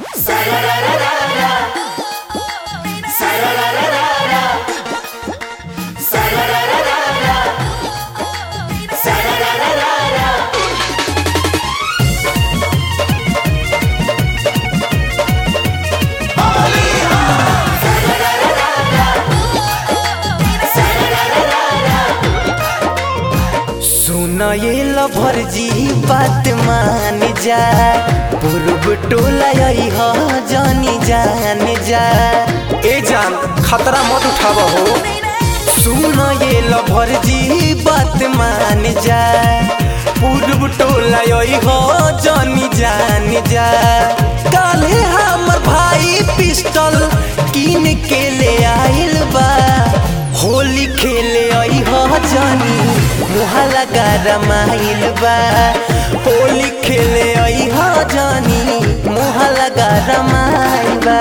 सुन ये लभर जी बात मान जा पूर्व टोला यही हो जानी जान जा ए जान खतरा मत उठाव हो सुन ये लभर जी बात मान जा पूर्व टोला यही हो जानी जान जा काले हमर भाई पिस्टल किन के ले आइल बा होली खेले आई हो जानी मुहा लगा रमाइल बा होली खेले आई हो जानी मुहा लगा रमाइल बा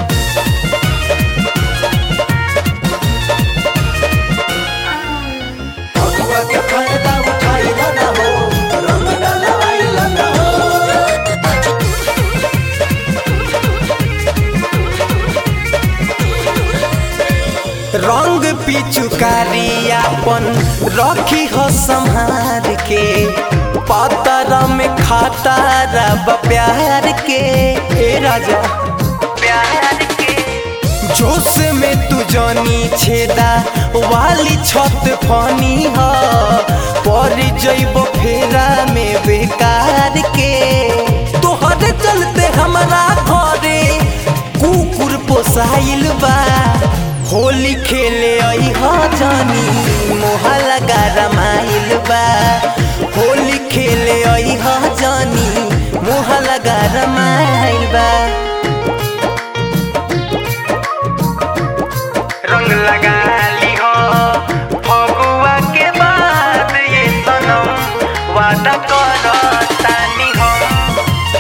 के फायदा उठाइल ना हो रंग डलवाइल ना हो रंग पिचुकारी अपन रखी हो संहार के पतर में खाता रब प्यार के ए राजा प्यार के जोश में तू जनी छेदा वाली छत फनी ह पर जइब फेरा में बेकार के तोहरे चलते हमरा घरे कुकुर पोसाइल बा होली खेले आई हो जानी मोहा लगा रमाइल बा होली खेले आई हो जानी मोहा लगा रमाइल बा रंग लगा ली हो फगुआ के बाद ये सनम वादा करो तानी हम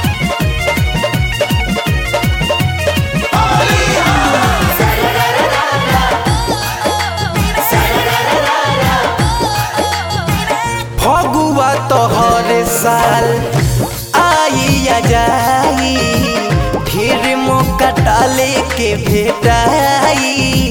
फगुआ तो हर साल आई या जाई फिर मौका डाले के भेटाई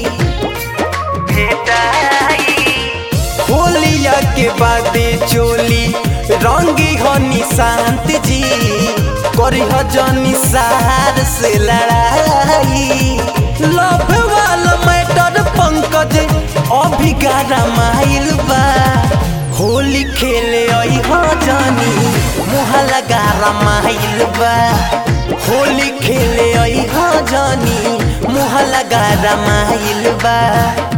भेटाई होलिया के बाद चोली रंगी हो निशांत जी करी हो जनी सार से लड़ाई लव वाला मैटर पंकज अभी गारा माइल बा होली खेले आई हो जानी मुहा लगा रमाइल बा होली खेले आई हो जानी मुहा लगा रमाइल बा